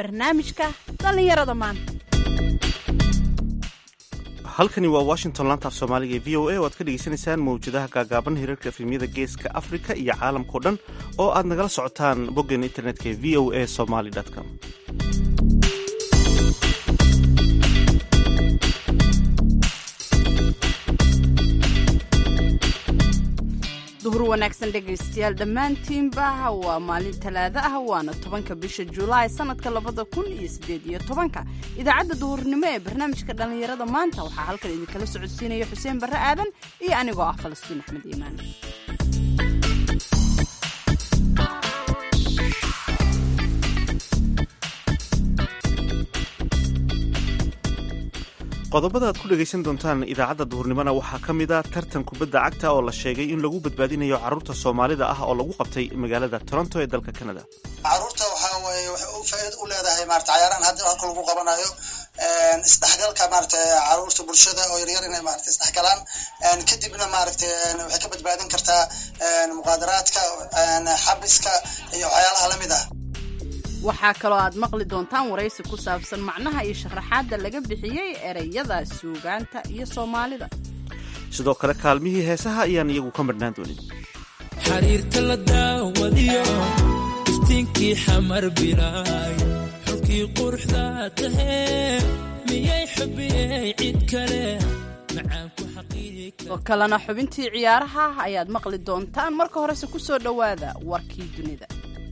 barnaamijka dhallinyarada maanta halkani waa washington laanta af soomaaliga ee v o a oo aad ka dhegaysanaysaan mawjadaha gaagaaban hirarka efemyada geeska afrika iyo caalamkao dhan oo aad nagala socotaan boggeena internetka ee v o a somaly com duhur wanaagsan dhegaystayaal dhammaantiinba waa maalin talaado ah waana tobanka bisha julaay sanadka labada kun iyo sideed iyo tobanka idaacadda duhurnimo ee barnaamijka dhallinyarada maanta waxaa halkan idinkala socodsiinaya xuseen barre aadan iyo anigoo ah falastiin axmed iimaan qodobada aad ku dhegaysan doontaan idaacadda duhurnimona waxaa ka mid a tartan kubadda cagta oo la sheegay in lagu badbaadinayo carruurta soomaalida ah oo lagu qabtay magaalada toronto ee dalka canada caruurta waxaa weye waxay u faa'iid u leedahay maarata cayaarahan hadda halka lagu qabanayo isdhexgalka maarata caruurta bulshada oo yaryar inay maarata isdhexgalaan kadibna maaragta waxay ka badbaadin kartaa muqaadaraadka xabiska iyo waxyaalaha lamid ah waxaa kaloo aad maqli doontaan waraysi ku saabsan macnaha iyo sharaxaadda laga bixiyey ereyada suugaanta iyo soomaalida sidoo kale kaalmihii heesaha ayaan iyagu ka madhnaan doonin xariirka la daawadiyo iftiinkii xamar bilaay xulkii quruxda tahee miyay xubiyey cid kale oo kalena xubintii ciyaaraha ayaad maqli doontaan marka horese ku soo dhowaada warkii dunida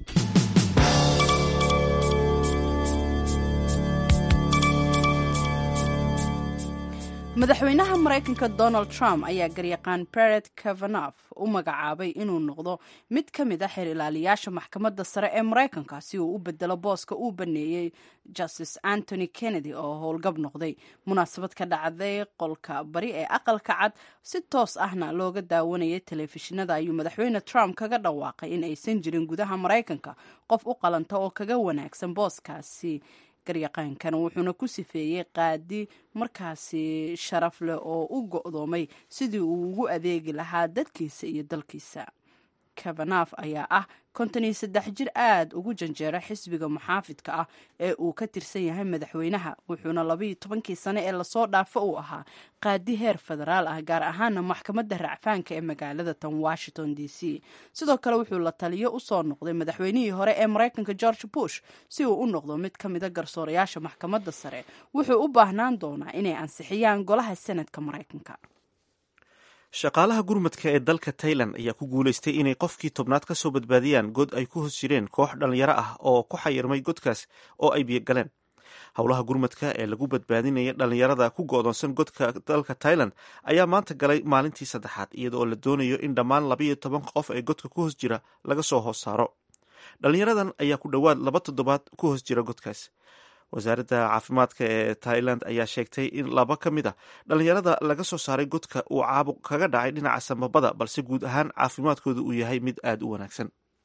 madaxweynaha maraykanka donald trump ayaa garyaqaan beret kavanof u magacaabay inuu noqdo mid ka mid a xeer ilaaliyaasha maxkamadda sare ee maraykanka si uu u bedelo booska uu baneeyey justice antony kennedy oo howlgab noqday munaasabad ka dhacday qolka bari ee aqalka cad si toos ahna looga daawanayay telefishinada ayuu madaxweyne trump kaga dhawaaqay in aysan jirin gudaha maraykanka qof u qalanta oo kaga wanaagsan booskaasi garyaqaankana wuxuuna ku sifeeyey qaadi markaasi sharaf leh oo u go'doomay sidii uu ugu adeegi lahaa dadkiisa iyo dalkiisa kavanaf ayaa ah konton iyo saddex jir aad ugu janjeera xisbiga muxaafidka ah ee uu ka tirsan yahay madaxweynaha wuxuuna labaiyo tobankii sane ee lasoo dhaafo uu ahaa qaadi heer federaal ah gaar ahaana maxkamadda racfaanka ee magaalada tan washington d c sidoo kale wuxuu la taliyo usoo noqday madaxweynihii hore ee maraykanka george bush si uu u noqdo mid ka mida garsoorayaasha maxkamadda sare wuxuu u baahnaan doonaa inay ansixiyaan golaha senadka maraykanka shaqaalaha gurmadka ee dalka tailan ayaa ku guulaystay inay qofkii tobnaad ka soo badbaadiyaan god ay ku hos jireen koox dhallinyaro ah oo ku xayirmay godkaas oo ay biyogaleen howlaha gurmadka ee lagu badbaadinaya dhallinyarada ku go'doonsan godka dalka tailan ayaa maanta galay maalintii saddexaad iyada oo la doonayo in dhammaan labaiyo toban qof ee godka ku hos jira laga soo hoos saaro dhallinyaradan ayaa ku dhowaad laba toddobaad ku hos jira godkaas wasaaradda caafimaadka ee tailand ayaa sheegtay in laba ka mid a dhallinyarada laga soo saaray godka uu caabuq kaga dhacay dhinaca samabada balse guud ahaan caafimaadkooda uu yahay mid aada u wanaagsan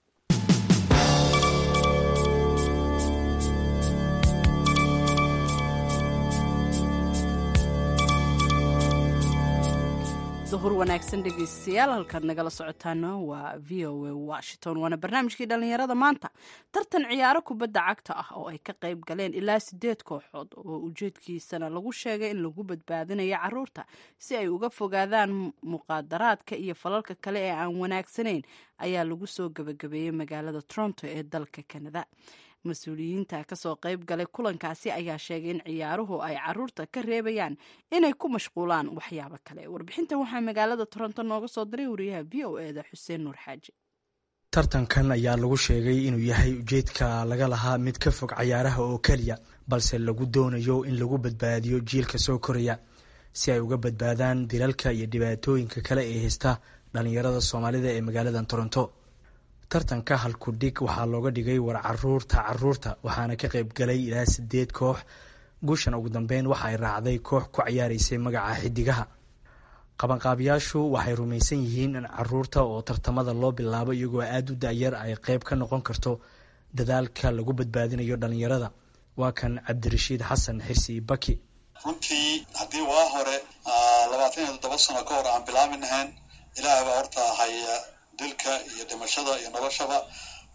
duhur wanaagsan dhegaystayaal halkaad nagala socotaana waa v o a washington waana barnaamijkii dhallinyarada maanta tartan ciyaaro kubadda cagta ah oo ay ka qayb galeen ilaa sideed kooxood oo ujeedkiisana lagu sheegay in lagu badbaadinayo caruurta si ay uga fogaadaan muqaadaraadka iyo falalka kale ee aan wanaagsanayn ayaa lagu soo gabagabeeyey magaalada toronto ee dalka canada mas-uuliyiinta kasoo qayb galay kulankaasi ayaa sheegay in ciyaaruhu ay caruurta ka reebayaan inay ku mashquulaan waxyaabo kale warbixintan waxaa magaalada toronto nooga soo diray wariyaha v o eda xuseen nuur xaaji tartankan ayaa lagu sheegay inuu yahay ujeedka laga lahaa mid ka fog cayaaraha oo keliya balse lagu doonayo in lagu badbaadiyo jiilka soo koraya si ay uga badbaadaan dilalka iyo dhibaatooyinka kale ee haysta dhallinyarada soomaalida ee magaalada toronto tartanka halkudhig waxaa looga dhigay war caruurta caruurta waxaana ka qayb galay ilaa sideed koox guushan ugu dambeyn waxa ay raacday koox ku ciyaaraysay magaca xidigaha qabanqaabiyaashu waxay rumaysan yihiin in caruurta oo tartamada loo bilaabo iyagoo aada u dayar ay qeyb ka noqon karto dadaalka lagu badbaadinayo dhalinyarada waa kan cabdirashiid xasan xirsi baki runtii haddii waa hore labaatan iyo toddoba sano ka hor aan bilaabi lahayn ilaah baa horta haya dilka iyo dhimashada iyo noloshaba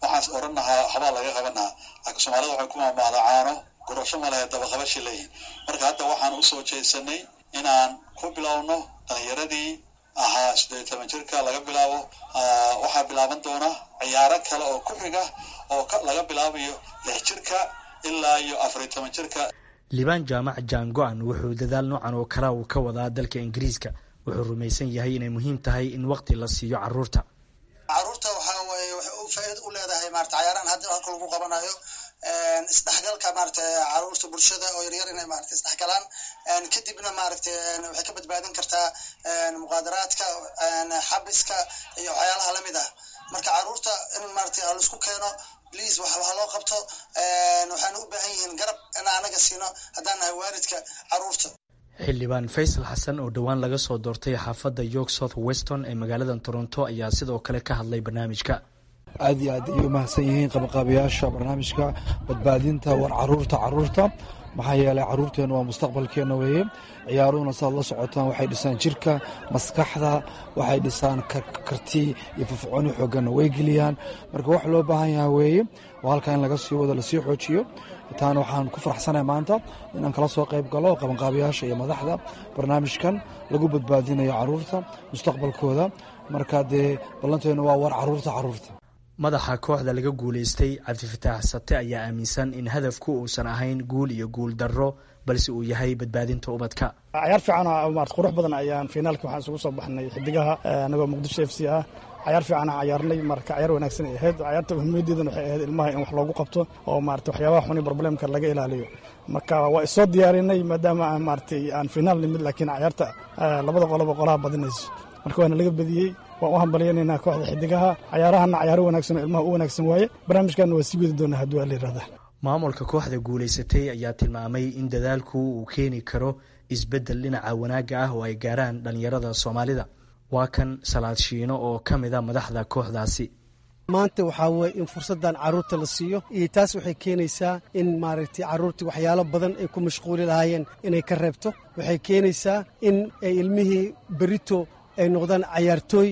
waxaan oran lahaa habaa laga qabanaa laakiin soomaalida waxay ku maamaadaa caano gurasho ma lehe dabaqabashay leeyihin marka hadda waxaan usoo jeesanay inaan ku bilowno dhalinyaradii ahaa siddeed toban jirka laga bilaabo waxaa bilaaban doona ciyaaro kale oo ku xiga oo laga bilaabayo lix jirka ilaa iyo afariy toban jirka liibaan jaamac jaango-an wuxuu dadaal noocan oo kale uu ka wadaa dalka ingiriiska wuxuu rumaysan yahay inay muhiim tahay in waqti la siiyo caruurta caruurta waxaa waye waxay u faa'iida u leedahay maarata cayaarahan hadda halka lagu qabanayo isdhexgalka maarata caruurta bulshada oo yaryar inay maarata isdhexgalaan kadibna maaragta waxay ka badbaadin kartaa muqaadaraadka xabiska iyo waxyaalaha lamid ah marka caruurta in maarata laisku keeno please wax ha loo qabto waxaana u baahan yihiin garab in anaga siino haddaan nahay waalidka caruurta xildhibaan faysal xasan oo dhowaan laga soo doortay xaafadda york south weston ee magaalada toronto ayaa sidoo kale ka hadlay barnaamijka aad iyo aad ayay u mahadsan yihiin qabaqaabayaasha barnaamijka badbaadinta war caruurta caruurta maxaa yeelay caruurteenna waa mustaqbalkeenna weeye ciyaaruhuna saad la socotaan waxay dhisaan jirka maskaxda waxay dhisaan karti iyo firfircooni xooganna way geliyaan marka wax loo baahan yaha weeye oo halkaa in laga sii wado lasii xoojiyo taana waxaan ku faraxsanahay maanta inaan kala soo qayb galo qabanqaabayaasha iyo madaxda barnaamijkan lagu badbaadinayo caruurta mustaqbalkooda marka dee ballanteennu waa war caruurta caruurta madaxa kooxda laga guulaystay cabdifataax sate ayaa aaminsan in hadafku uusan ahayn guul iyo guul darro balse uu yahay badbaadinta ubadka cayaar fiican marat qurux badan ayaan finaalkii waxaan isugu soo baxnay xidigaha anagoo muqdisho f c ah cayaar fiicanaa cayaarnay marka cayaar wanaagsan ay ahayd cayaarta muhiimadeedana waxay ahayd ilmaha in wax loogu qabto oo maarata waxyaabaha xuni problemka laga ilaaliyo marka waa isoo diyaarinay maadaama aan maaratay aan finaal nimid laakiin cayaarta labada qoloba qolaha badinayso marka waana laga badiyey waan u hambalyanaynaa kooxda xidigaha cayaarahana cayaaro wanaagsan oo ilmaha u wanaagsan waaye barnaamijkana waa sii wadi doonaa haddii waa la yirahdaa maamulka kooxda guulaysatay ayaa tilmaamay in dadaalku uu keeni karo isbeddel dhinaca wanaagga ah oo ay gaaraan dhallinyarada soomaalida waa kan salaad shiino oo ka mida madaxda kooxdaasi maanta waxaa weye in fursaddan carruurta la siiyo iyo taas waxay keenaysaa in maaragtay carruurtii waxyaalo badan ay ku mashquuli lahaayeen inay ka reebto waxay keenaysaa in ay ilmihii berito ay noqdaan cayaartooy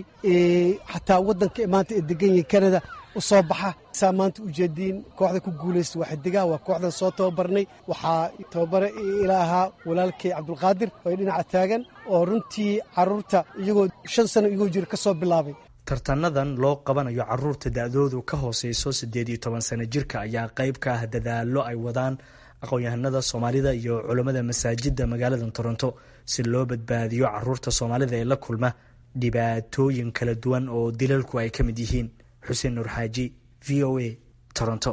xataa waddanka maanta ay degan yihiin kanada u soo baxa saa maanta ujeediin kooxda ku guulaysta waa xidigaha waa kooxdan soo tababarnay waxaa tababare ila ahaa walaalkay cabdulqaadir oo dhinaca taagan oo runtii carruurta iyagoo shan sano iyagoo jira ka soo bilaabay tartanadan loo qabanayo caruurta da-doodu ka hooseyso siddeed iyo toban sano jirka ayaa qayb ka ah dadaallo ay wadaan aqoon-yahanada soomaalida iyo culammada masaajidda magaalada toronto si loo badbaadiyo caruurta soomaalida ee la kulma dhibaatooyin kala duwan oo dilalku ay ka mid yihiin xuseen nuur xaaji v o a toronto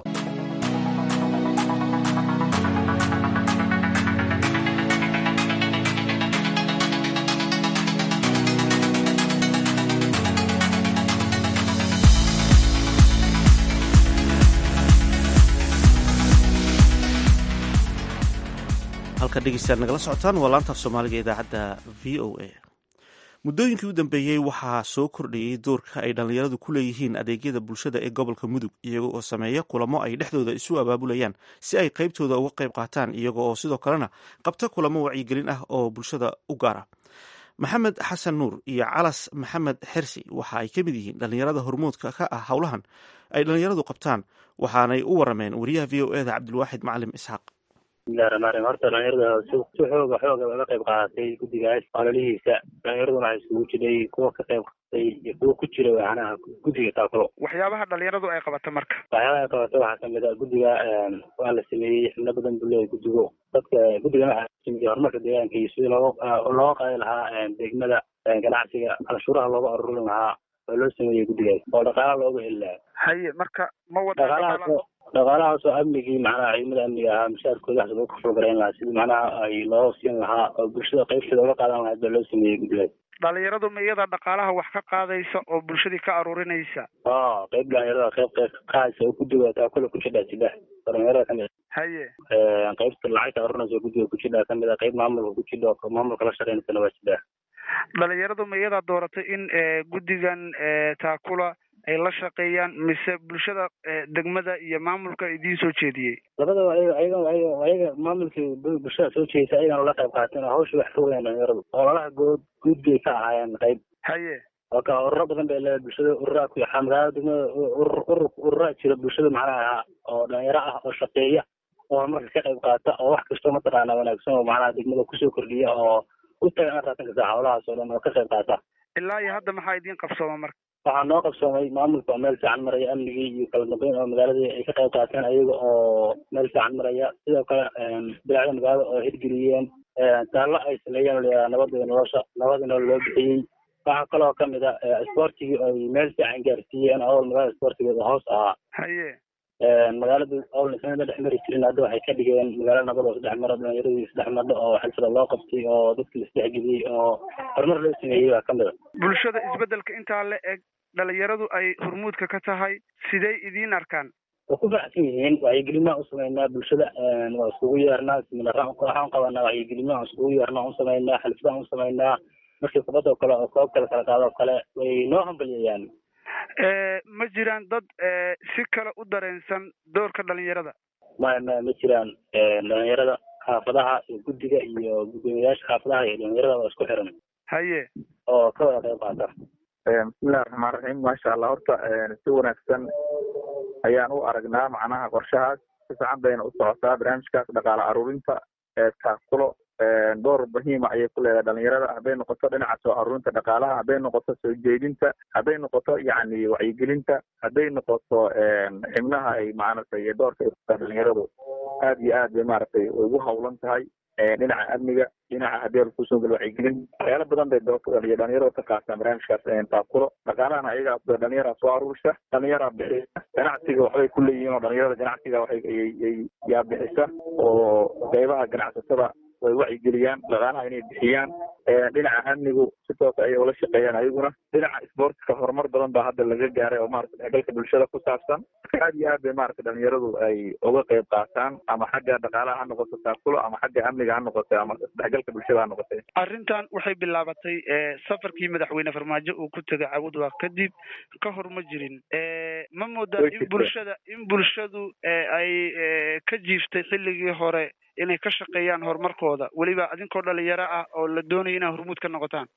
halka dhegeystayaal nagala socotaan waa laantaaf soomaaliga idaacadda v o a muddooyinkii u dambeeyey waxaa soo kordhayey doorka ay dhallinyaradu ku leeyihiin adeegyada bulshada ee gobolka mudug iyaga oo sameeya kulamo ay dhexdooda isu abaabulayaan si ay qaybtooda uga qayb qaataan iyaga oo sidoo kalena qabta kulamo wacyigelin ah oo bulshada u gaara maxamed xasan nuur iyo calas maxamed xersi waxa ay ka mid yihiin dhallinyarada hormuudka ka ah howlahan ay dhallinyaradu qabtaan waxaanay u warameen wariyaha v o eda cabdilwaaxid macalim isxaaq bismillahi raxmaan raxiim horta dhalinyarada si si xooga xooga uga qayb qaadatay guddigaas ololihiisa dhalinyaraduna waxay isugu jiray kuwa ka qayb qaadatay iyo kuwa ku jira waxanaha guddiga taakulo waxyaabaha dhalinyaradu ay qabato marka waxyaabaha ay qabato waxaa kamid a guddiga waa la sameeyey xubno badan buu leeyahay guddigu dadka guddigan waxaa sameeyey horumarka deegaanka iyo sidii looga looga qaadi lahaa degmada ganacsiga canshuuraha looga arurin lahaa oo loo sameeyey guddigaas oo dhaqaala looga heli lahaa haye marka ma wada dhaqaalahaas dhaqaalahaasoo amnigii macnaha ciidamada amniga ahaa mushaarkooda wax loo kafoo garayn lahaa sidii macnaha ay loo siin lahaa oo bulshada qaybteeda uga qaadan lahayd baa loo sameeyey guddigaas dhalinyaradu ma iyada dhaqaalaha wax ka qaadaysa oo bulshadii ka aruurinaysa a qayb dhalinyarada qayb qayb qaadaysa oo guddiga taa kule ku jidhaa jidha dhalinyarada kamid haye qaybta lacagta aruurinaysa oo guddiga ku jidhaa kamid a qayb maamulka ku jidha oo maamulka la shaqeynaysana waa jidhaa dhalinyaradu ma iyadaa dooratay in guddigan taakula ay la shaqeeyaan mise bulshada degmada iyo maamulka idiin soo jeediyey labadaba ayaga ayaga maamulkii bulshada soo jeedisa ayagana la qayb qaateen oo hawsha wax ka weyaan dhalinyaradu ololaha good guud bay ka ahaayeen qayb haye oka ururo badan bay leedahay bulshada ururaa ku yaxaa magaalada degmada urur urur ururaa jira bulshada macnaha oo dhalinyaro ah oo shaqeeya oo horumarka ka qayb qaata oo wax kastoo mataqaana wanaagsan oo macnaha degmada kusoo kordhiya oo u tagan araatanka saa howlahaas oo dhan oo ka qayb qaata ilaa iyo hadda maxaa idiin qabsooma marka waxaa noo qabsoomay maamulka oo meel fiican maraya amnigii iyo kala dambeyn oo magaaladii ay ka qayb qaateen ayaga oo meel fiican maraya sidoo kale bilaacda magaalada oo hirgeliyeen taallo ay sameeyeen layaa nabada iyo nolosha nabada nolol loo bixiyey waxaa kaloo kamid a isboortigii ay meel fiican gaarsiiyeen awal magaalada isboortigeeda hoos ahaa haye magaalada awalna sanada dhex mari jirin hadda waxay ka dhigeen magaalo nabad oo saddex maro dhalinyaradii saddex madho oo xilfada loo qabtay oo dadki laisdhexgeliyey oo horumar loo sameeyey baa kamid a bulshada isbedelka intaa la eg dhalinyaradu ay hormuudka ka tahay sidey idiin arkaan way ku faraxsan yihiin wacyigelin u sameynaa bulshada waa iskugu yeernaa siminaaraan waxaan qabanaa wacyigelin aan iskugu yeernaa u sameynaa xalfadaan u sameynaa markii kubadda oo kale oo koob kale kala qaado oo kale way noo hambaliyayaan ma jiraan dad si kale u dareensan doorka dhalinyarada maya maya ma jiraan dhalinyarada xaafadaha iyo guddiga iyo guddoomiyayaasha xaafadaha iyo dhalinyarada waa isku xiran haye oo ka wada qayb qaata bismillahi raxmaan raxiim maasha allah horta si wanaagsan ayaan u aragnaa macnaha qorshahaas si fiican bayna u socotaa barnaamijkaas dhaqaale aruurinta taakulo door muhiima ayay ku leedahay dhalinyarada hadday noqoto dhinaca soo aruurinta dhaqaalaha hadday noqoto soo jeedinta hadday noqoto yacni wacyigelinta hadday noqoto xibnaha ay maaragtay doorka ay kutaa dhalinyaradu aad iyo aad bay maaragtay ugu hawlan tahay dhinaca amniga dhinaca hadii kusoo galo wacyigelin waxyaalo badan bay dhalinyarada ka qaataan barnaamijkaas taakulo dhaqaalahana ayagaa dhalinyaraa soo aruurisa dhalinyaraa bixisa ganacsiga waxbay ku leeyihiin oo dhalinyarada ganacsiga waxay yaa bixisa oo qeybaha ganacsatada way wacyigeliyaan dhaqaalaha inay bixiyaan dhinaca amnigu si toosa ayay ula shaqeeyaan ayaguna dhinaca sportska horumar badan baa hadda laga gaaray oo maarata dhexgalka bulshada ku saabsan aad iyo aad bay maarata dhalinyaradu ay uga qayb qaataan ama xagga dhaqaalaha ha noqoto taakulo ama xagga amniga ha noqoto ama dhexgalka bulshada ha noqotay arrintan waxay bilaabatay safarkii madaxweyne farmaajo uu ku tegay cabudwaq kadib ka hor ma jirin ma moodaa in bulshada in bulshadu ay ka jiiftay xilligii hore inay ka shaqeeyaan horumarkooda weliba adinkoo dhalinyaro ah oo la doonaya inaa hormuud ka noqotaan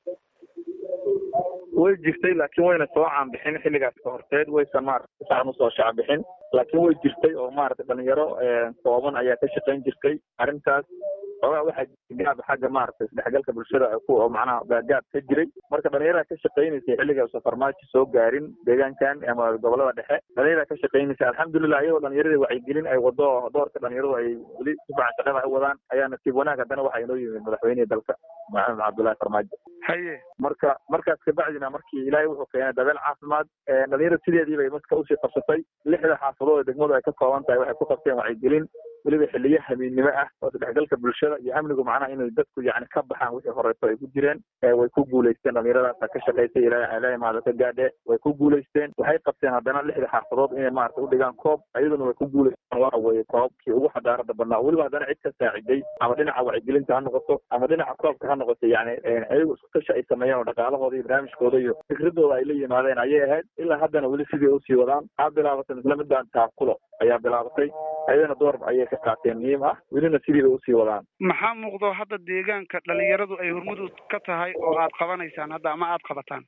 way jirtay laakiin wayna soo caanbixin xilligaas ka horteed waysan maarata saan usoo shacbixin laakiin way jirtay oo maarata dhalinyaro kooban ayaa ka shaqayn jirtay arrintaas xoogaa waxaa gaab xagga maarata isdhexgalka bulshada ku macnaha gaagaab ka jiray marka dhalinyarada ka shaqaynaysay xilligaasa farmaajo soo gaarin deegaankan ama gobolada dhexe dhalinyarada ka shaqaynaysay alxamdulilah iyadoo dhalinyarada wacyigelin ay wado doorka dhalinyaradu ay weli si fiican shaqada u wadaan ayaa nasiib wanaag haddana waxaa inoo yimid madaxweynihii dalka maxamed cabdullahi farmaajo haye marka markaas kabacdina markii ilaahay wuxuu keenay dabeel caafimaad dhalinyarada sideedii bay maska usii qabsatay lixda xaafadood ee degmadu ay ka kooban tahay waxay ku qabteen wacyigelin weliba xiliyo hamiidnimo ah oo isdhexgalka bulshada iyo amnigu macnaha inay dadku yani ka baxaan wixii horeeto ay ku jireen way ku guulaysteen dhalinyaradaasa ka shaqaysay ilaahay maada ka gaadhe way ku guulaysteen waxay qabteen haddana lixda xaafadood inay maarata udhigaan koob ayaduna way ku guulaysteen waxa weeye koobkii ugu xadaarada badnaa weliba haddana cid ka saaciday ama dhinaca wacyigelinta ha noqoto ama dhinaca koobka ha noqoto yani ayagu isku tashi ay sameeyeen oo dhaqaalahooda iyo barnaamijkooda iyo fikradooda ay la yimaadeen ayay ahayd ilaa haddana weli sidii usii wadaan aa bilaabatay isla midaan taakulo ayaa bilaabatay ayadana door ayay ka qaateen muhiim ah welina sidii bay usii wadaan maxaa muuqdo hadda deegaanka dhalinyaradu ay hormud ka tahay oo aad qabanaysaan hadda ama aad qabataan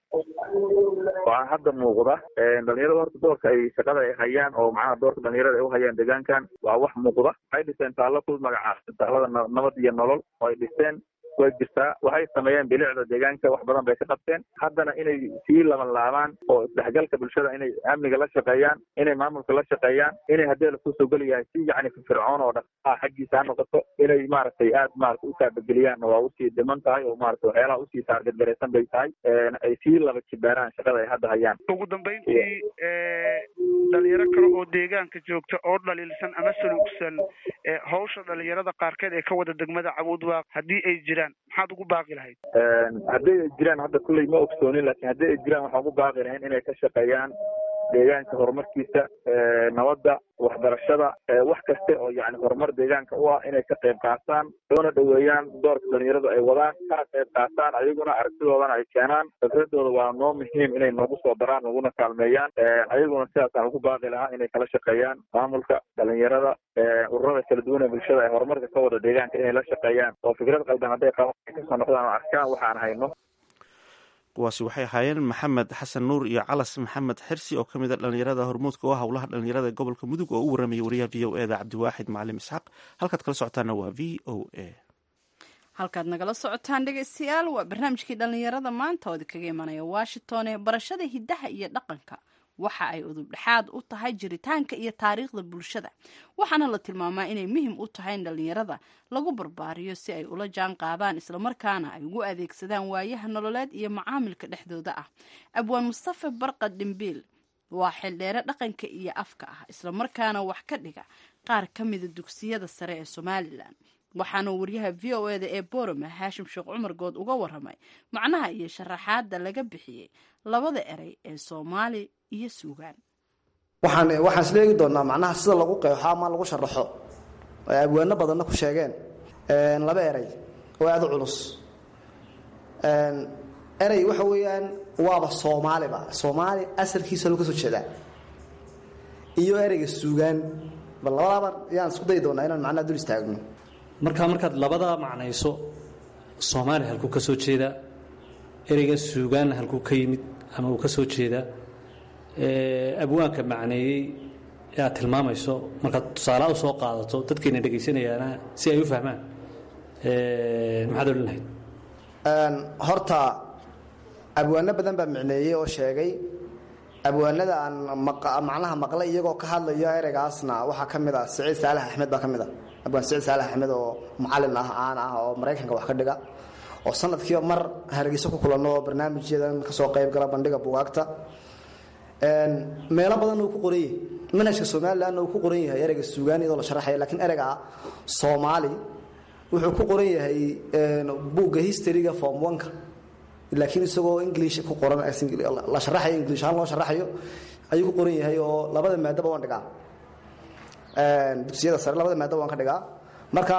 waxaa hadda muuqda dhalinyarada horta doorka ay shaqada ay hayaan oo macnaha doorka dhalinyarada ay uhayaan deegaankan waa wax muuqda waxay dhiseen taallo ku magacaabsan taallada nabad iyo nolol oo ay dhiseen way jirtaa waxay sameeyeen bilicda deegaanka wax badan bay ka qabteen haddana inay sii laban laabaan oo isdhexgalka bulshada inay amniga la shaqeeyaan inay maamulka la shaqeeyaan inay haddii lakusoo geliyahay si yacni firfircoon oo dhaqaalaha xaggiisa ha noqoto inay maaragtay aad maarata u taabageliyaan waa usii dhiman tahay oo maarata waxyaalaha usii taargetgaraysan bay tahay ay sii laba jibaaraan shaqada ay hadda hayaan ugu dambeyntii dhalinyaro kale oo deegaanka joogta oo dhaliilsan ama saluugsan hawsha dhalinyarada qaarkeed ee ka wada degmada cabuudwaaq haddii ay jiraan maxaad ugu baaqi lahayd haddii ay jiraan hadda kulley ma ogsoonin laakiin haddii ay jiraan waxaan ugu baaqi lahayn inay ka shaqeeyaan deegaanka horumarkiisa nabadda waxbarashada wax kaste oo yani horumar deegaanka u ah inay ka qayb qaataan loona dhoweeyaan doorka dhalinyaradu ay wadaan kana qayb qaataan ayaguna aragtidoodana ay keenaan fikradooda waa noo muhiim inay noogu soo daraan naguna kaalmeeyaan ayaguna sidaasaan ugu baaqi lahaa inay kala shaqeeyaan maamulka dhalinyarada ururada kala duwan ee bulshada ee horumarka ka wada deegaanka inay la shaqeeyaan oo fikrad qaldan hadday qabaan ay kasoo noqdaan oo arkaan waxaan hayno kuwaasi waxay ahaayeen maxamed xasan nuur iyo calas maxamed xirsi oo ka mid a dhallinyarada hormuudka oo howlaha dhallinyarada ee gobolka mudug oo u warramaya wariyaha v o eda cabdiwaaxid macalin isxaaq halkaad kala socotaana waa v o a halkaad nagala socotaan dhegaystayaal waa barnaamijkii dhallinyarada maanta oo idinkaga imanaya washington ee barashada hiddaha iyo dhaqanka waxa ay udubdhexaad u tahay jiritaanka iyo taariikhda bulshada waxaana la tilmaamaa inay muhim u tahay in dhallinyarada lagu barbaariyo si ay ula jaan qaadaan islamarkaana ay ugu adeegsadaan waayaha nololeed iyo macaamilka dhexdooda ah abwaan mustafa barqad dhimbiil waa xildheere dhaqanka iyo afka ah islamarkaana wax ka dhiga qaar ka mida dugsiyada sare ee somalilan waxaana waryaha v o eda ee borome haashim sheekh cumar good uga waramay macnaha iyo sharaxaadda laga bixiyey labada erey ee soomaali iyo suugaan waxaan waxaan isla eegi doonaa macnaha sida lagu qeexo ama lagu sharaxo ay abwaano badanna ku sheegeen laba erey oo aada u culus erey waxa weeyaan waaba soomaaliba soomaali asalkiisa lagu ka soo jeedaa iyo ereyga suugaan bal labadaaba yaan isku dayi doonaa inaan macnaha dul istaagno markaa markaad labadaa macnayso soomaali halkuu ka soo jeedaa ereyga suugaanna halkuu ka yimid ama uu ka soo jeedaa abwaanka macneeyey ee aad tilmaamayso markaad tusaalaha u soo qaadato dadkayna dhegaysanayaana si ay u fahmaan maxaad odhan lahayd horta abwaano badan baa micneeyey oo sheegay abwaanada aan macnaha maqlay iyagoo ka hadlayo ereygaasna waxaa ka mid a siciid saalax axmed baa ka mid a abwaan siciid saalax axmed oo macalin ah caan ah oo maraykanka wax ka dhiga oo sanadkiiba mar hargeyso ku kulanno oo barnaamijyadan kasoo qayb gala bandhiga bugaagta meelo badanna uu ku qoran yahay manhajka somalilanna uu ku qoran yahay ereyga suugaan iyadoo la sharaxaya lakiin ereyga soomaali wuxuu ku qoran yahay buugga historyga form oneka laakiin isagoo english ku qoran la sharaxayo english ahaan loo sharaxayo ayuu ku qoran yahay oo labada maadaba waan dhigaa dugsiyada sare labada maadaba waan ka dhigaa marka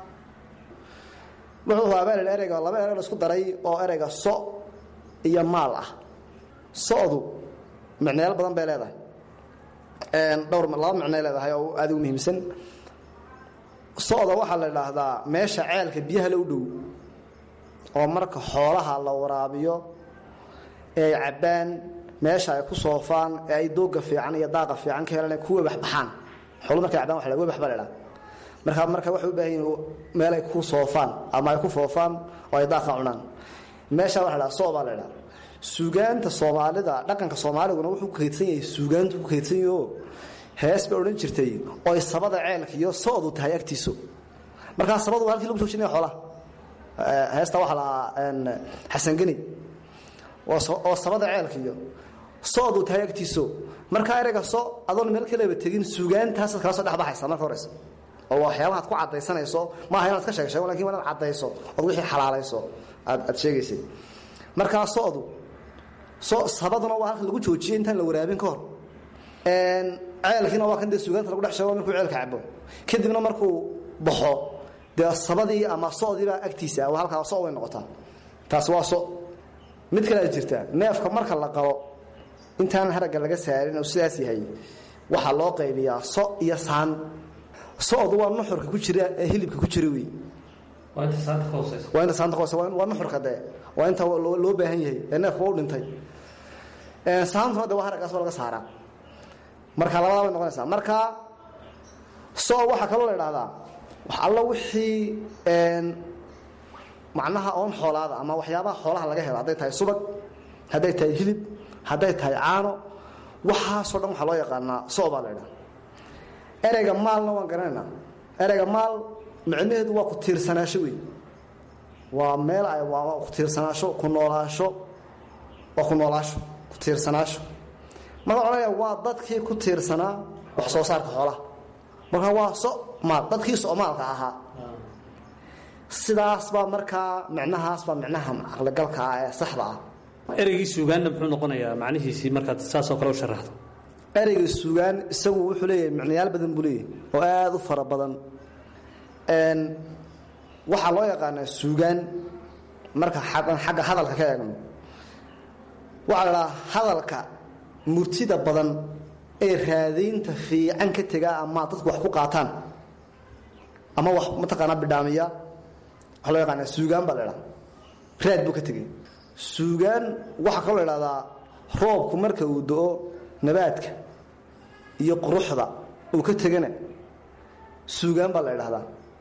wuxuu habaalel ereyga laba erey la isku daray oo ereyga so iyo maal ah sodu micneyaal badan bay leedahay dhowr laba micnay leedahay oo aada u muhiimsan soda waxaa la idhaahdaa meesha ceelka biyaha la u dhow oo marka xoolaha la waraabiyo ee ay cabbaan meesha ay ku soofaan ee ay dooga fiican iyo daaqa fiican ka helaan ku webax baxaan xoolu markay cabbaan waa la webax ba la idhaha marka marka waxay u baahan yihin meel ay ku soofaan ama ay ku foofaan oo ay daaqa cunaan meesha waxa la dhaha so baa la idhaha suugaanta soomaalida dhaqanka soomaaliguna wuxuu ku kaydsan yahay suugaantu ku kaydsan yaho hees bay odhan jirtay oo ay sabada ceelka iyo soodu tahay agtiisu markaa sabadu waa halkii lagu joojinaya xoolaha heesta waxaa lahaa xasangeni oo sabada ceelka iyo soodu tahay agtiisu markaa ereyga so adoon meel kaleba tegin suugaantaasaad kala soo dhexbaxaysa marka horeysa oo waxyaabaha ad ku caddaysanayso maaha inaad ka sheeg sheego lakin waa inaad caddayso ood wixii xalaalayso aad aad sheegaysay markaa sodu so sabaduna waa halka lagu joojiyey intaan la waraabin ka hor ceelkiina waa kan dee suugaanta lagu dhex sheego markuu ceelka cabo kadibna markuu baxo dee sabadii ama sodiibaa agtiisa waa halkaa so way noqotaa taas waa so mid kale ad jirtaa neefka marka la qalo intaan haragga laga saarin oo sidaas yahay waxaa loo qaybiyaa so iyo saan sodu waa nuxurka ku jira ee hilibka ku jira wey waa inta saanta ka hoose waa nuxurka dee waa inta loo baahan yahay ee neefku waa u dhintay saantuna de waa haraggaas waa laga saaraa marka labadaa bay noqonaysaa marka so waxaa kaloo la idhahdaa wax alla wixii macnaha oon xoolaada ama waxyaabaha xoolaha laga helo hadday tahay subag hadday tahay hilib hadday tahay caano waxaasoo dhan waxaa loo yaqaanaa so baa la idhaha ereyga maalna waan garanaynaa ereyga maal micnaheedu waa ku tiirsanaasho wey waa meel ay waa ku tiirsanaasho ku noolaasho waa ku noolaasho ku tiirsanaasho marka odhanaya waa dadkii ku tiirsanaa wax soo saarka xoolaha marka waa so maal dadkii soomaalka ahaa sidaas baa markaa micnahaas baa micnaha caqligalka ah ee saxda ah ereygii suugaanna muxuu noqonayaa macnihiisii markaad saasoo kale u sharaxdo ereyga suugaan isagu wuxuu leeyahay micnayaal badan buu leeyahay oo aada u fara badan waxaa loo yaqaanaa suugaan marka xagga hadalka ka eegno waxaa la dhahaa hadalka murtida badan ee raadaynta fiican ka tegaa ama dadku wax ku qaataan ama wax mataqaanaa bidhaamiya waxaa loo yaqaanaa suugaan baa la dhaha raad buu ka tegey suugaan waxaa kaloo la idhahdaa roobku marka uu do-o nabaadka iyo quruxda uu ka tegana suugaan baa la idhahdaa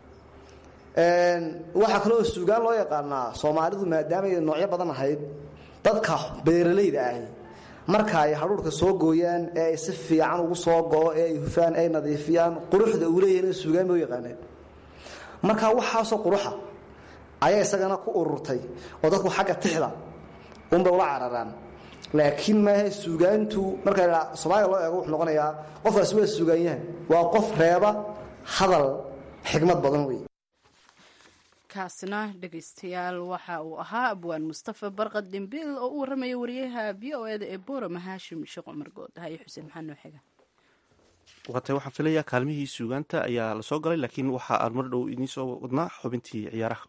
waxaa kaloo suugaan loo yaqaanaa soomaalidu maadaamay noocyo badan ahayd dadka beeralayda ahi marka ay hadhuurhka soo gooyaan ee ay si fiican ugu soo go-o ee ay hufaan ay nadiifiyaan quruxda uu leeyahin suugaan bay u yaqaaneen marka waxaasoo quruxa ayaa isagana ku ururtay oo dadku xagga tixda unbay ula cararaan laakiin maahe suugaantu marka soomaaliya loo eego wuxuu noqonayaa qofkaasi waa suugaanyahan waa qof reeba hadal xikmad badan wey kaasna dhegaystayaal waxa uu ahaa abwaan mustafa barqad dhimbil oo u warramaya wariyaha v o eda ee boorama haashim sheekh cumar good haye xuseen maxaa noo xiga waatay waxaan filayaa kaalmihii suugaanta ayaa lasoo galay laakiin waxa aan mar dhow idiin soo wadnaa xubintii ciyaaraha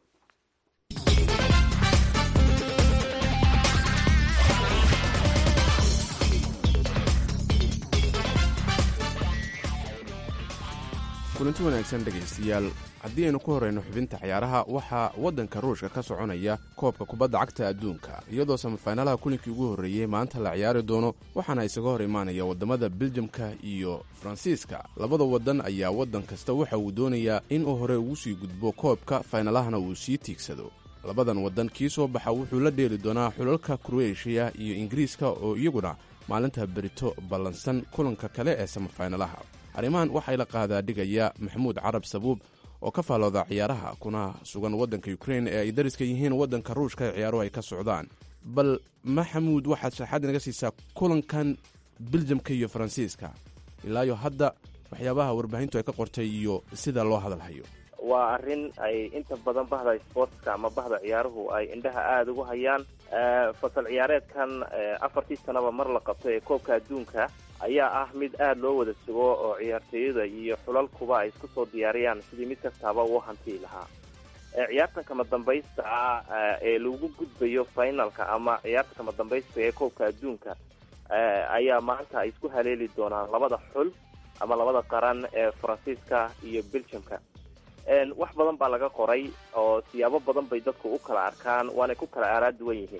kulanti wanaagsan dhegaystayaal haddii aynu ku horrayno xubinta ciyaaraha waxaa waddanka ruushka ka soconaya koobka kubadda cagta adduunka iyadoo samafaynalaha kulinkii ugu horreeyey maanta la ciyaari doono waxaana isaga hor imaanaya waddamada beljamka iyo faransiiska labada waddan ayaa waddan kasta waxa uu doonayaa in uu hore ugu sii gudbo koobka faynalahana uu sii tiigsado labadan waddan kii soo baxa wuxuu la dheeli doonaa xulalka kroeshiya iyo ingiriiska oo iyaguna maalinta berito ballansan kulanka kale ee samafaynalaha arrimahan waxay la qaadaa dhigaya maxamuud carab sabuub oo ka faalooda ciyaaraha kuna sugan waddanka ukrein ee ay dariska yihiin waddanka ruushka ee ciyaaruhu ay ka socdaan bal maxamuud waxaad sharaxaad inaga siisaa kulankan beljamka iyo faransiiska ilaayo hadda waxyaabaha warbaahintu ay ka qortay iyo sida loo hadalhayo waa arrin ay inta badan bahda sportska ama bahda ciyaaruhu ay indhaha aada ugu hayaan fasal ciyaareedkan afartii sanaba mar la qabto ee koobka adduunka ayaa ah mid aada loo wada sugo oo ciyaartooyada iyo xulalkuba ay isku soo diyaariyaan sidii mid kastaaba uu hantii lahaa ciyaartan kama dambaysta ah ee lagu gudbayo finalka ama ciyaarta kama dambaysta ee koobka adduunka ayaa maanta ay isku haleeli doonaan labada xul ama labada qaran ee faransiiska iyo belgiumka wax badan baa laga qoray oo siyaabo badan bay dadku u kala arkaan waanay ku kala aaraa duwan yihiin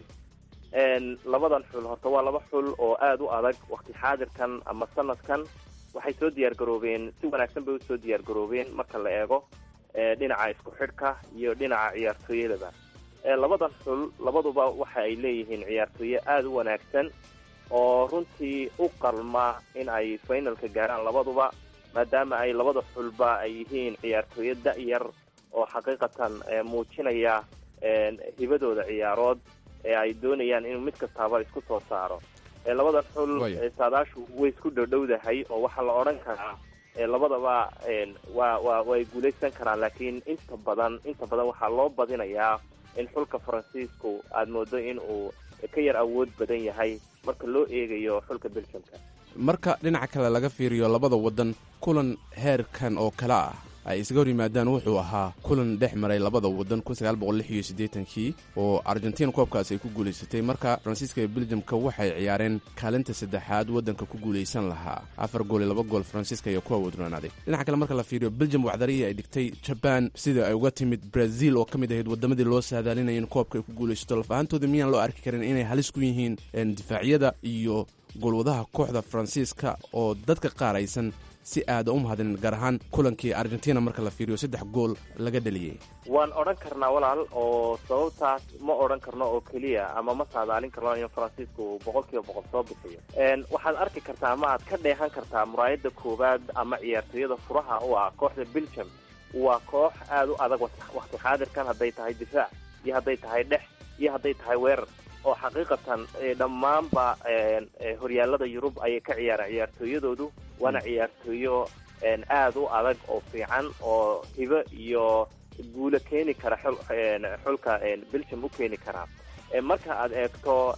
labadan xul horta waa laba xul oo aada u adag wakti xaadirkan ama sanadkan waxay soo diyaar garoobeen si wanaagsan bay usoo diyaar garoobeen marka la eego dhinaca isku xidhka iyo dhinaca ciyaartooyadaba labadan xul labaduba waxa ay leeyihiin ciyaartooye aada u wanaagsan oo runtii u qalma in ay finalka gaaraan labaduba maadaama ay labada xulba ay yihiin ciyaartooye da-yar oo xaqiiqatan muujinaya hibadooda ciyaarood ee ay doonayaan inuu mid kastaaba isku soo saaro labadan xul saadaashu way isku dhowdhowdahay oo waxaa la odhan karaa labadaba waa wa way guulaysan karaan laakiin inta badan inta badan waxaa loo badinayaa in xulka faransiisku aada moodo in uu ka yar awood badan yahay marka loo eegayo xulka belgiumka marka dhinaca kale laga fiiriyo labada waddan kulan heerkan oo kale ah ay isaga hor yimaadaan wuxuu ahaa kulan dhex maray labada waddan kii oo argentiin koobkaas ay ku guulaysatay marka faransiiska iyo beljamka waxay ciyaareen kaalinta saddexaad waddanka ku guulaysan lahaa afar gool iyo laba gool faransiiska iyo kuwa wadroonaaday dhinaca kale marka la fiiriyo beljam waxdarihii ay dhigtay jabaan sida ay uga timid brazil oo ka mid ahayd waddamadii loo saadaalinaya in koobka ay ku guulaysato laf ahaantooda miyaan loo arki karin inay halis ku yihiin difaacyada iyo goolwadaha kooxda faransiiska oo dadka qaar aysan si aada u mahadinin gaar ahaan kulankii argentina marka la fiiriyo saddex gool laga dhaliyey waan odhan karnaa walaal oo sababtaas ma odhan karno oo keliya ama ma saadaalin karno in faransiisku uu boqol kiiba boqol soo bixiyo waxaad arki kartaa ama aad ka dheehan kartaa muraayada koowaad ama ciyaartooyada furaha u ah kooxda belgium waa koox aada u adag wakti xaadirkan hadday tahay difaac iyo hadday tahay dhex iyo hadday tahay weerar oo xaqiiqatan dhammaanba horyaalada yurub ayay ka ciyaaraan ciyaartooyadoodu waana ciyaartooyo aada u adag oo fiican oo hibo iyo guulo keeni kara xulka belgium u keeni karaa marka aad eegto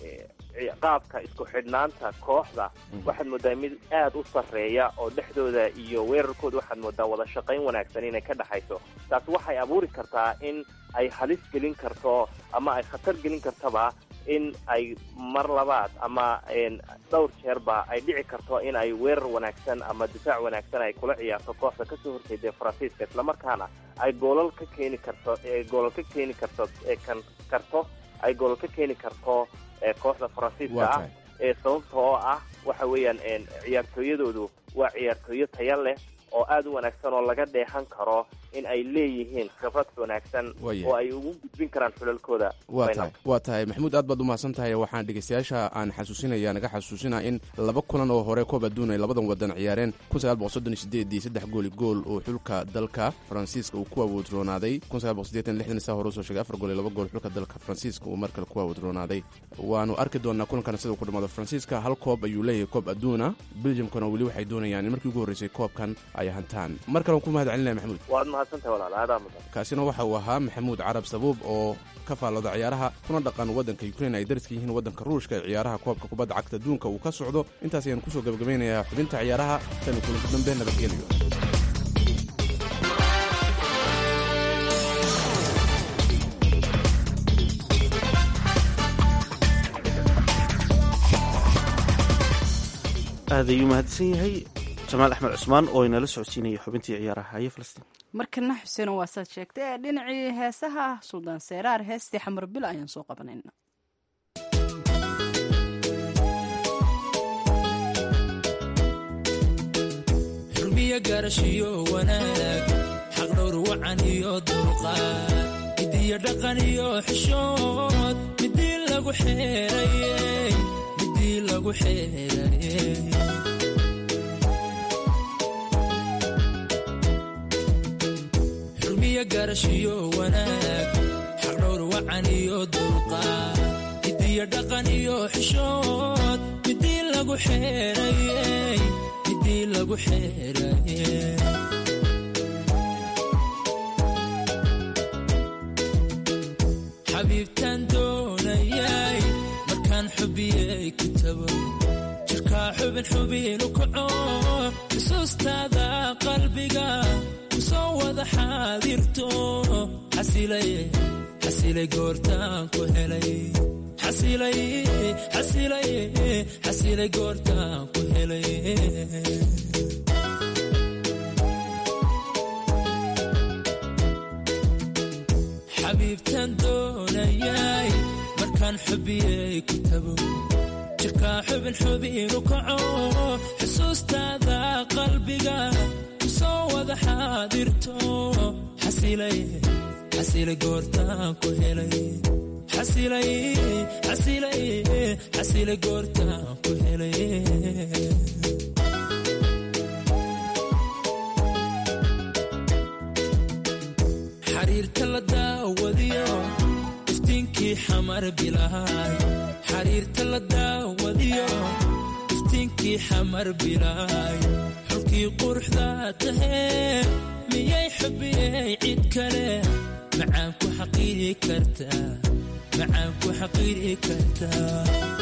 qaabka isku xidhnaanta kooxda waxaad moodaa mid aada u sarreeya oo dhexdooda iyo weerarkooda waxaad moodaa wada shaqayn wanaagsan inay ka dhexayso taas waxay abuuri kartaa in ay halis gelin karto ama ay khatar gelin kartaba in ay mar labaad ama dhowr jeerba ay dhici karto in ay weerar wanaagsan ama difaac wanaagsan ay kula ciyaarto kooxda kasoo horjeeda faransiiska islamarkaana ay goolal ka keeni karto goolal ka keeni karto kan karto ay gool ka keeni karto kooxda faransiiska Waa ah tahay. ee sababta oo ah waxa weeyaan een, ciyaartooyadoodu waa ciyaartooyo taya leh oo aada u wanaagsan oo laga dheehan karo in ay leeyihiin khibrad wanaagsan Waayahay. oo ay ugu gudbin karaan xulalkooda waa final. tahay waa tahay maxamuud aad baad u mahadsan tahay waxaan dhegeystayaasha aan xasuusinaya naga xasuusinaa in laba kulan oo hore koob adduun ay labadan wadan ciyaareen kun sagaal boqol soddon iyo sideedii saddex gooli gool oo xulka dalka faransiiska uu ku awoodroonaaday kun sagaal boqol siddeetan lixdan saa hore usoo sheegay afar gool iyo laba gool xulka dalka faransiiska uu mar kale ku awoodroonaaday waanu arki doonaa kulankan sida uu ku dhamaado faransiiska hal koob ayuu leeyahay koob adduuna belgiumkana weli waxay doonayaan in markii ugu horreysay koobkan ay hantaan mar kale waan ku mahad celinaya maxamuud waad mahadsantahay walaal aadaa mudan kaasina waxa uu ahaa maxamuud carab sabuub oo ka faallooda ciyaaraha kuna dhaqan waddanka ukrain ay dariska yihiin waddanka ruushka ee ciyaaraha koobka kubadda cagta adduunka uu ka socdo intaas ayaan kusoo gabagabaynayaa xubinta ciyaaraha tan iyo kulanka dambe nabadgelyo aad ayuu mahadsan yahay jamaal axmed cusmaan oo inala socodsiinaya xubintii ciyaaraha haye falastiin markana xuseen waa saad sheegtay ee dhinacii heesaha suldaan seeraar heestii xamar bil ayaan soo qabanayna xurmiyo garashiyo wanaag xaqdhowr wacan iyo dulqaad midiyo dhaqan iyo xishood midii lagu xeerayey midii lagu xeerayey xurmiyo garashiyo wanaag xaqdhowr wacan iyo dulqaad midiyo dhaqan iyo xishood midii lagu xeerayey midii lagu xeerayey xabiibtaan doonayay markaan xubiyey kitabo jirkaa xubin xubinu kaco xusuustaada qalbiga kusoo wada xaadirto xasilay xasilay goortaan ku helay xasilay xasilay xasilay goortaan ku helay xabiibtaan doonayay markaan xubiyey kitabo jirkaa xubin xubinu kaco xusuustaada qalbiga kusoo wada xaadirto xasilay xasilay goortaan ku helay xasilay xasilay xasilay goortaan ku helay xariirta la daawadiyo iftiinkii xamar bilaay xariirta la daawadiyo iftiinkii xamar bilaay xulkii quruxda tahee miyay xubiyey cid kale macaan ku xaqiiri kartaa macaan ku xaqiiri kartaa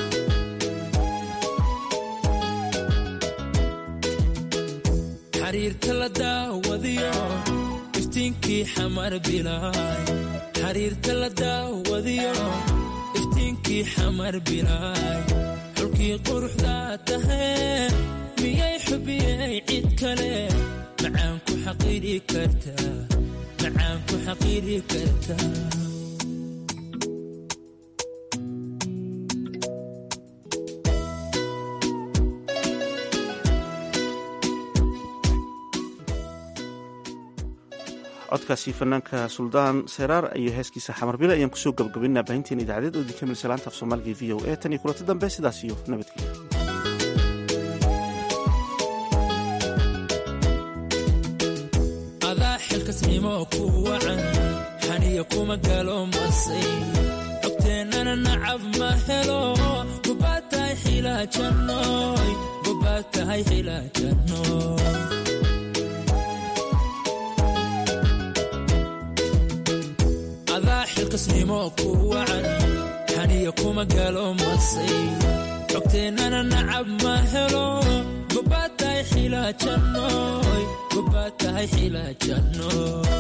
xariirta la daawadiyo iftiinkii xamar bilaay xariirta la daawadiyo iftiinkii xamar bilaay xulkii quruxda tahee miyay xubiyey cid kale macaan ku xaqiiri kartaa macaan ku xaqiiri kartaa codkaasi fanaanka suldaan seraar iyo heeskiisa xamarbile ayaan kusoo gabagabaynaa baahinteena idaacadeed oo idinka milsa laanta af soomaaliga v o e tan iyo kulanti dambe sidaas iyo nabadgelyo adaa xilkasnimo ku wacan xaniya kuma galo masay cogteennana nacab ma helo gobaad tahay xilaajannoy gobaad tahay xilaajannoy adaa xilkasnimo ku wacan xaniya kuma galo masay cogteennana nacab ma helo gobaad tahay xilaajannoy gobaad tahay xilaajannoy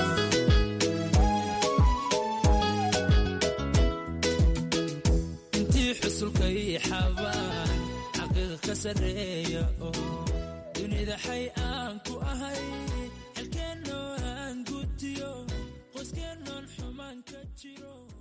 intii xusulkay xabaan xaqiiq ka sarreeya oo dunida xay aan ku ahay xilkeennoo aan gutiyo qoyskeenoon xumaan ka jiro